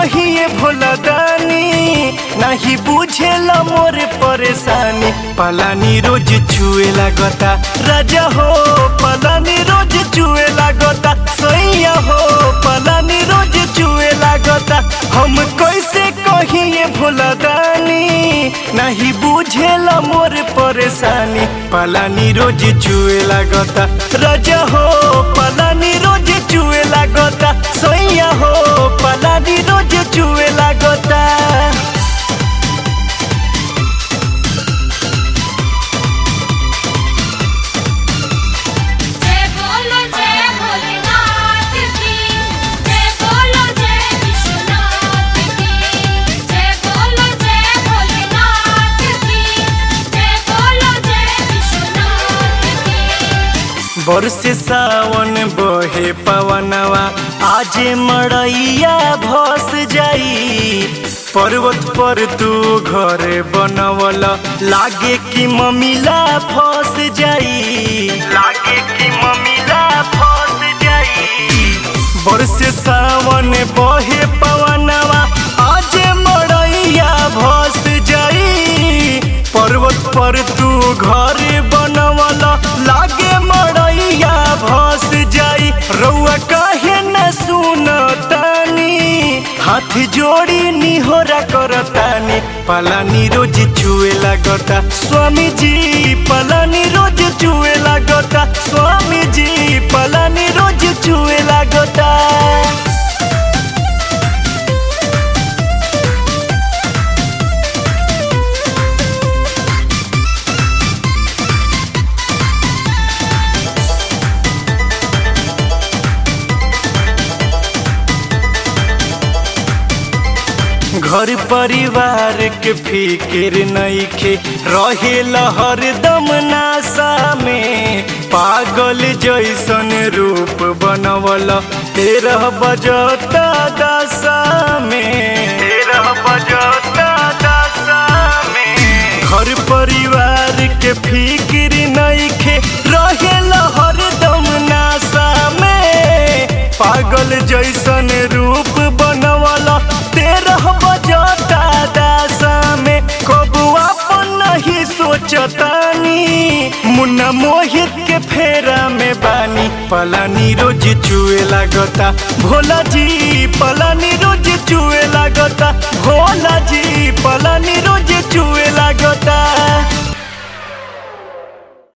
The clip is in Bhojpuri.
कहिए भोला दानी नहीं बुझेला मोर परेशानी पलानी रोज छुए लागता राजा हो पलानी रोज छुए लागता सैया हो पलानी रोज छुए लागता हम कैसे कहिए भोला दानी नहीं बुझेला मोर परेशानी पलानी रोज छुए लागता राजा हो पलानी रोज छुए लागता सैया हो पलानी रोज छुए लागता जय बोलो जय भोलेनाथ की जय बोलो जय विश्वनाथ की जय बोलो जय भोलेनाथ की जय बोलो जय विश्वनाथ की बरसे सावन बहे पवनवा आजे मड़ैया भस जाई पर्वत पर तू घर बनवल लागे कि ममिला फस जाई लागे कि ममिला फस जाई बरसे सावन बहे पवनवा आजे मड़ैया भस जाई पर्वत पर तू घर बनवल लागे मड़ैया भस जाई रउआ काहे न सुनतानी हाथ जोड़ी निहोरा करतानी पलानी रोज छुए लागता स्वामी जी पलानी रोज छुए लागता स्वामी जी पलानी रोज छुए लागता घर परिवार के फिक्र नइखे रहे हरदम नासा में पागल जैसन रूप बनवल तेरह बजता दशा में तेरह बजता दशा में घर परिवार के फिक्र नइखे रहे हरदम नासा में पागल जैसन रूप बनवल तेरह बजता दासा में कबुआ अपन नहीं सोचतानी मुन्ना मोहित के फेरा में बानी पलानी रोज चुए लागता भोला जी पलानी रोज चुए लागता भोला